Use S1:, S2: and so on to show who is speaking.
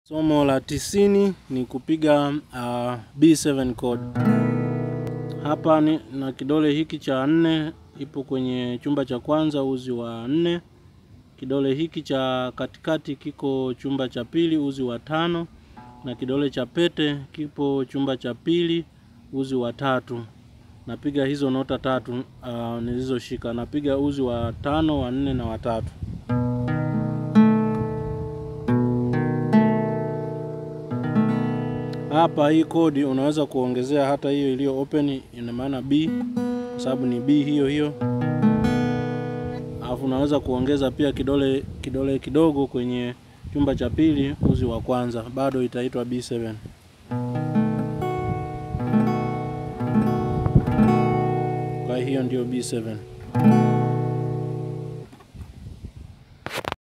S1: Somo la tisini ni kupiga uh, B7 chord. Hapa ni na kidole hiki cha nne ipo kwenye chumba cha kwanza uzi wa nne. Kidole hiki cha katikati kiko chumba cha pili uzi wa tano, na kidole cha pete kipo chumba cha pili uzi wa tatu. Napiga hizo nota tatu uh, nilizoshika. Napiga uzi wa tano, wa nne na wa tatu. Hapa hii kodi unaweza kuongezea hata hiyo iliyo open, ina maana B kwa sababu ni B hiyo hiyo. Alafu unaweza kuongeza pia kidole kidole kidogo kwenye chumba cha pili uzi wa kwanza, bado itaitwa B7. Kwa hiyo ndio B7.